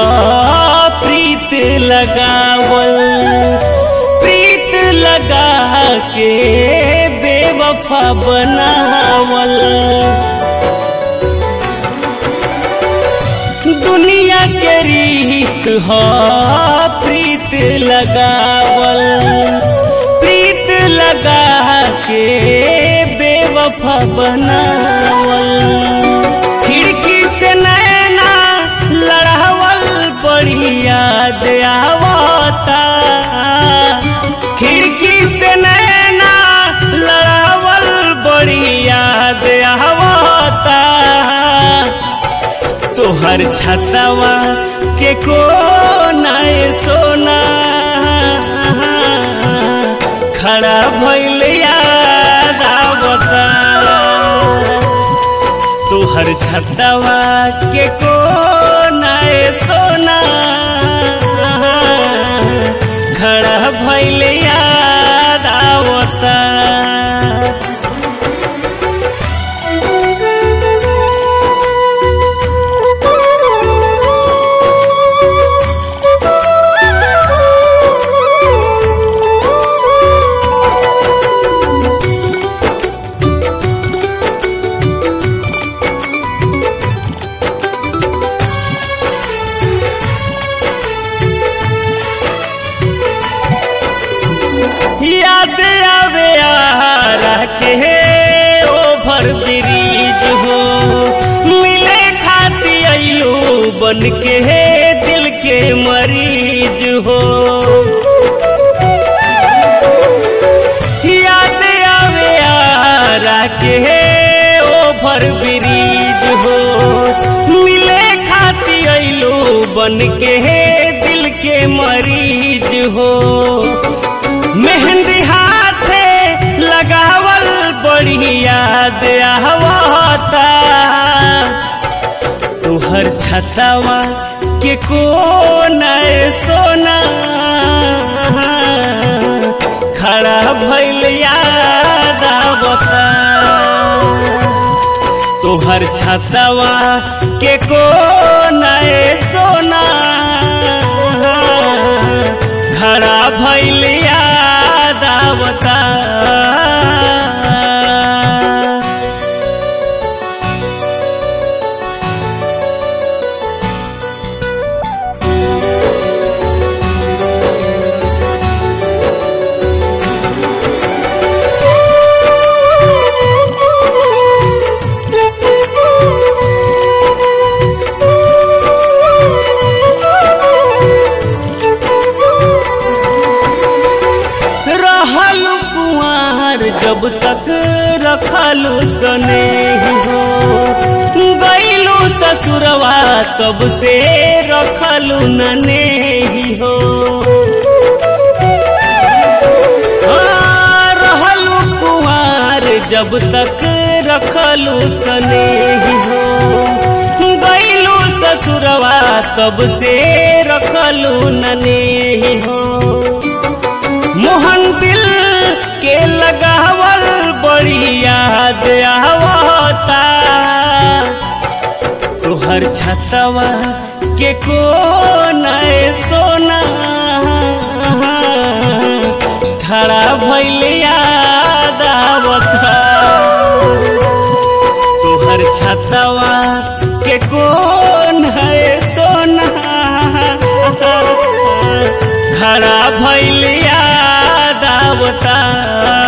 प्रीत लगावल प्रीत लगा के बेवफा बनावल दुनिया के रीत हो प्रीत लगावल प्रीत लगा के बेवफा बनावल खिड़की से नैना लड़ावल बड़ी याद आवता खिड़की से नैना लड़ावल बड़ी याद आवता तोहर छतवा के को नाय सोना खड़ा भइल याद आवता तोहर छतवा के को नाय सोना खड़ा भइल याद आवता याद आवे आरा के ओभर ब्रिज हो मिले खाती अइलो बन के दिल के मरीज हो याद आवे आरा के ओभर ब्रिज हो मिले खाती अइलो बन के दिल के मरीज हो मेहंदी हाथे लगावल बड़ी याद आवता तुहर छतवा के को नए सोना खड़ा भइल याद आवता तुहर छतवा के को नए सोना खड़ा भइल याद आवता रहल कुआर जब तक रखलू सने हो गईलू ससुरवा तब से रखलू नने हो हाँ, रहलू कुआर जब तक रखलू सने हो गईलू ससुरवा तब से रखलू नने हो मोहन दिल के लगावल बड़ी याद आवता तुहर छतवा के को नए सोना खड़ा भइल याद आवता तुहर छतवा के को नए सोना खड़ा भइल याद आवता